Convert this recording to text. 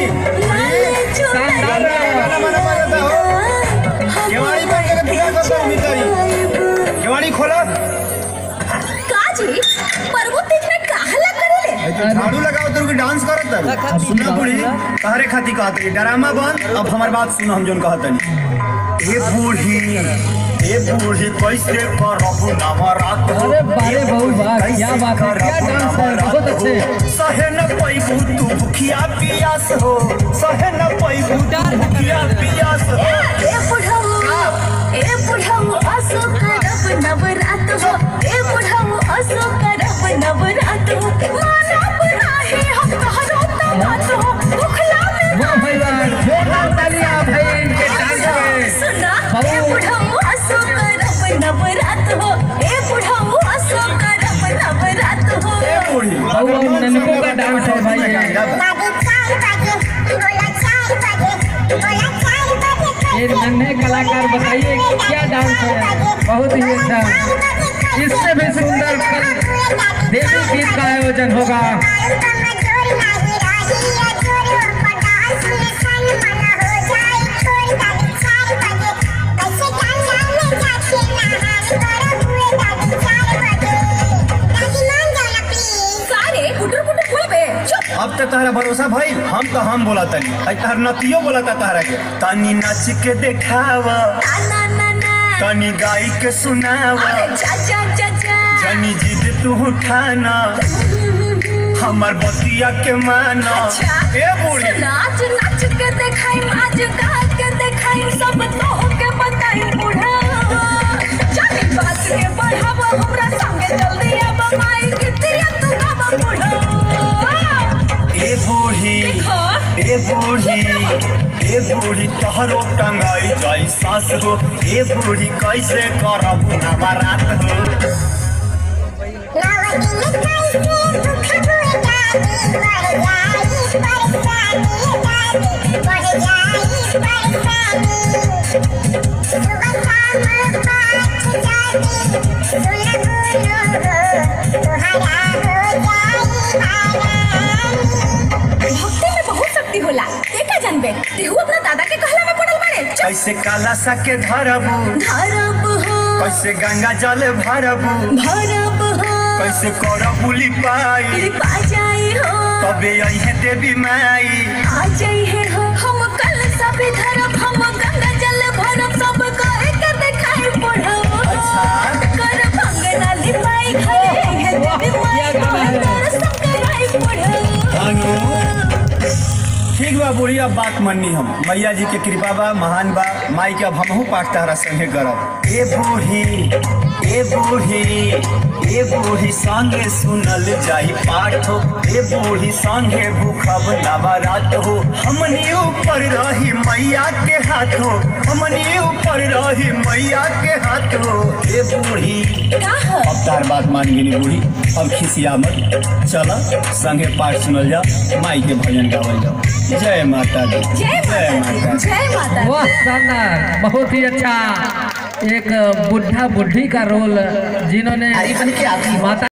शानदार गाना बना बजाता हो केवाड़ी बन के पूजा करता हूँ मितारी केवाड़ी खोला काजी पर्वत में काहला करेले तो झाड़ू लगाओ तो डांस करत है सुना बूढ़ी तहरे खाती कहत है ड्रामा बंद अब हमार बात सुनो हम जोन कहत नहीं ए बूढ़ी ए बूढ़ी कैसे करबू नवरात हो अरे बारे ए बहु बूढ़ी, वाह, कैसे क्या बात है, क्या करबू डांस है, नवरात बहुत हो? अच्छे। सहे न पैबू तू भूखिया पियास हो सहे न पैबू तू भूखिया पियास हो ए बुढ़ऊ ए बुढ़ऊ असो करब नवरात हो ए बुढ़ऊ असो करब नवरात हो मानव नाही हम कहरो त बात हो भुखला में वाह भाई वाह जोरदार तालियां भाई इनके डांस पे सुना बाबू। ए बुढ़ऊ असो करब नवरात हो ए बुढ़ऊ असो करब नवरात हो ए बूढ़ी बहु और ननको का डांस है भाई ये ये नन्हे कलाकार बताइए क्या डांस है बहुत ही अच्छा इससे भी सुंदर कल देवी गीत का आयोजन होगा सारे पुटर पुटर बोलबे चुप अब तो तहरा भरोसा भाई हम तो हम बोला तनी आई तहर नतियो बोला था तहरा के तनी नाच के देखावा ना ना ना तनी गाई के सुनावा अरे जा जा जा जा जनी जिद तू उठाना हमार बतिया के माना अच्छा ए बूढ़ी नाच नाच के देखाई आज गा के देखाई सब तो के बताई बूढ़ा जानी बात के बढ़ावा हमरा संगे जल्दी अब माई के तेरा तू गावा बूढ़ा ए बूढ़ी देखो ए बूढ़ी ए बूढ़ी तहरो टंगाई जाई सास हो ए बूढ़ी कैसे करब नवरात हो भक्ति में बहुत शक्ति होला देखा जानबे तेहू अपना दादा के कहला में पड़ल बाड़े चुप कैसे काला सा के धरबू धरब हो कैसे गंगा जल भरबू भरब हो कैसे करबू लिपाई कृपा जाई हो तबे अहे देवी माई आ जाई है हो हम कल सब धरब हम गंगा जल भरब सब कहे के देखाई पढ़ब कर भंगना लिपाई घरे है देवी माई क्या गाना है? दर्शन कराई पढ़ब अनु ठीक बा बुढ़ी अब बात माननी हम मैया जी के कृपा बा महान बा माई के अब हमहू पाठ तारा संगे करब ए बूढ़ी ए बूढ़ी ए बूढ़ी संगे सुनल जाई पाठ हो ए बूढ़ी संगे भूखब नवरात हो हमनी ऊपर रही मैया के हाथ हो हमनी ऊपर रही मैया के हाथ हो ए बूढ़ी का हो अब तार बात मान गेली बूढ़ी अब खिसिया मत चल संगे पाठ सुनल जाओ माई के भजन गावल जाओ जय माता दी जय माता दी, जय माता दी। वाह शानदार बहुत ही अच्छा एक बुढ़ा बुढ़ी का रोल जिन्होंने माता